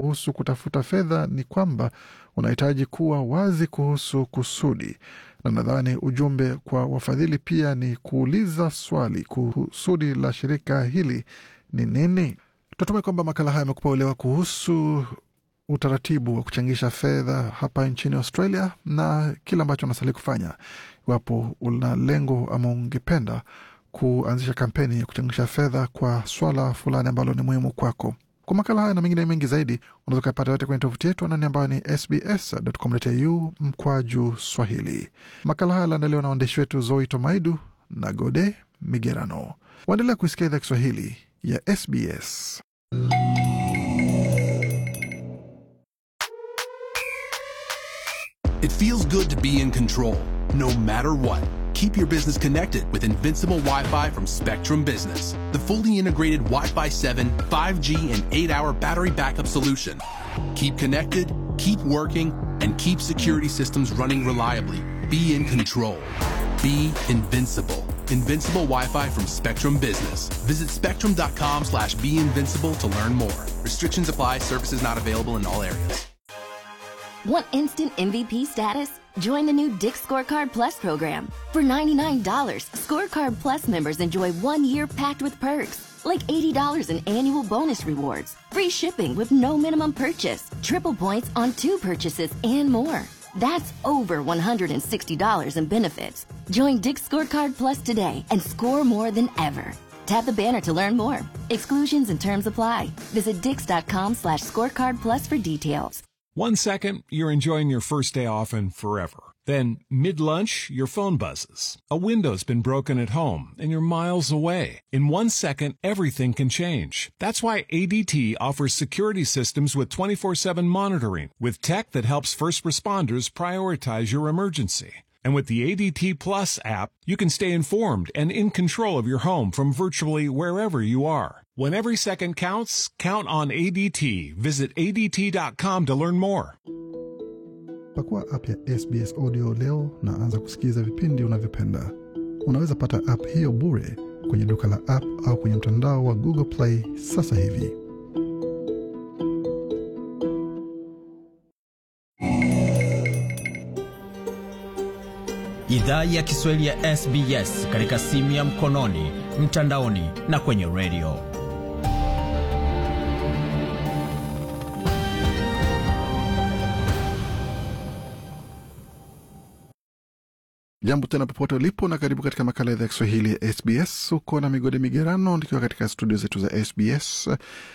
kuhusu kutafuta fedha ni kwamba unahitaji kuwa wazi kuhusu kusudi, na nadhani ujumbe kwa wafadhili pia ni kuuliza swali: kusudi la shirika hili ni nini? Tunatumai kwamba makala haya yamekupa uelewa kuhusu utaratibu wa kuchangisha fedha hapa nchini Australia na kile ambacho unastahili kufanya iwapo una lengo ama ungependa kuanzisha kampeni ya kuchangisha fedha kwa swala fulani ambalo ni muhimu kwako. Kwa makala haya na mengine mengi zaidi, unaweza ukapata yote kwenye tovuti yetu anani ambayo ni sbs.com.au mkwaju Swahili. Makala haya yaliandaliwa na waandishi wetu Zoe Tomaidu na Gode Migerano. Waendelea kuisikia idhaa Kiswahili ya SBS. It feels good to be in control, no matter what. Keep your business connected with Invincible Wi Fi from Spectrum Business, the fully integrated Wi Fi 7, 5G, and 8 hour battery backup solution. Keep connected, keep working, and keep security systems running reliably. Be in control. Be invincible. Invincible Wi-Fi from Spectrum Business. Visit spectrum.com slash be invincible to learn more. Restrictions apply. Services not available in all areas. Want instant MVP status? Join the new Dick Scorecard Plus program. For $99, Scorecard Plus members enjoy one year packed with perks, like $80 in annual bonus rewards, free shipping with no minimum purchase, triple points on two purchases, and more. That's over $160 in benefits. Join Dick Scorecard Plus today and score more than ever. Tap the banner to learn more. Exclusions and terms apply. Visit dix.com slash scorecard plus for details. One second, you're enjoying your first day off and forever. Then, mid lunch, your phone buzzes. A window's been broken at home and you're miles away. In one second, everything can change. That's why ADT offers security systems with 24 7 monitoring, with tech that helps first responders prioritize your emergency. And with the ADT Plus app, you can stay informed and in control of your home from virtually wherever you are. When every second counts, count on ADT. Visit ADT.com to learn more. Pakua app ya SBS Audio leo na anza kusikiliza vipindi unavyopenda. Unaweza pata app hiyo bure kwenye duka la app au kwenye mtandao wa Google Play sasa hivi. Idhaa ya Kiswahili ya SBS katika simu ya mkononi, mtandaoni na kwenye redio. Jambo tena popote ulipo na karibu katika makala ya idhaa ya Kiswahili ya SBS. Uko na migode migerano nikiwa katika studio zetu za SBS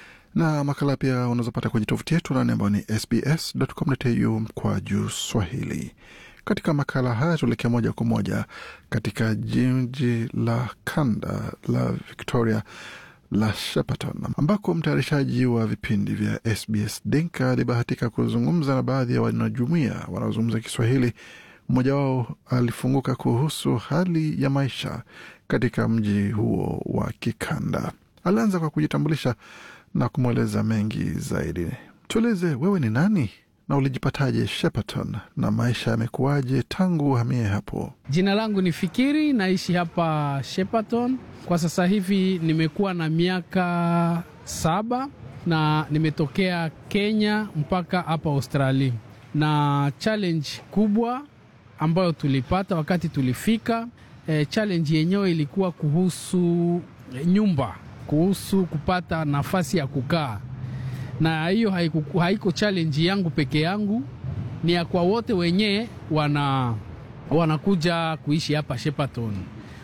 na makala pia unazopata kwenye tovuti yetu nane ambayo ni sbs.com.au mkwa juu swahili. Katika makala haya tuelekea moja kwa moja katika jiji la kanda la Victoria la Shepparton ambako mtayarishaji wa vipindi vya SBS Dinka alibahatika kuzungumza na baadhi ya wanajumuia wanaozungumza Kiswahili. Mmoja wao alifunguka kuhusu hali ya maisha katika mji huo wa kikanda. Alianza kwa kujitambulisha na kumweleza mengi zaidi. Tueleze wewe ni nani na ulijipataje Shepparton na maisha yamekuwaje tangu uhamie hapo? Jina langu ni Fikiri, naishi hapa Shepparton kwa sasa hivi. Nimekuwa na miaka saba na nimetokea Kenya mpaka hapa Australia, na challenge kubwa ambayo tulipata wakati tulifika, e, challenge yenyewe ilikuwa kuhusu nyumba, kuhusu kupata nafasi ya kukaa na hiyo haiko, haiko challenge yangu peke yangu, ni ya kwa wote wenye wana wanakuja kuishi hapa Shepparton.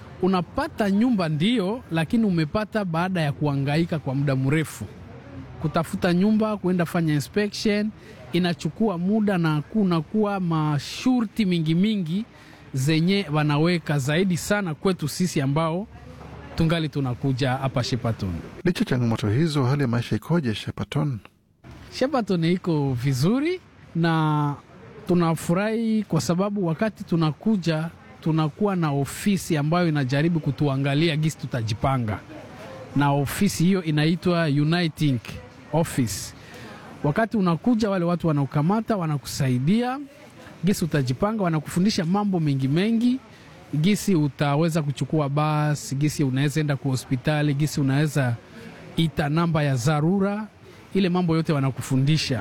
Unapata nyumba ndio, lakini umepata baada ya kuhangaika kwa muda mrefu. Kutafuta nyumba, kuenda fanya inspection inachukua muda na kunakuwa mashurti mingi mingi zenye wanaweka zaidi sana kwetu sisi ambao tungali tunakuja hapa Shepparton. Licha changamoto hizo, hali ya maisha ikoje Shepparton? Shepparton iko vizuri na tunafurahi kwa sababu wakati tunakuja tunakuwa na ofisi ambayo inajaribu kutuangalia gisi tutajipanga, na ofisi hiyo inaitwa Uniting Office. Wakati unakuja, wale watu wanaokamata wanakusaidia gisi utajipanga, wanakufundisha mambo mengi mengi gisi utaweza kuchukua basi, gisi unaweza enda kwa hospitali, gisi unaweza ita namba ya dharura, ile mambo yote wanakufundisha.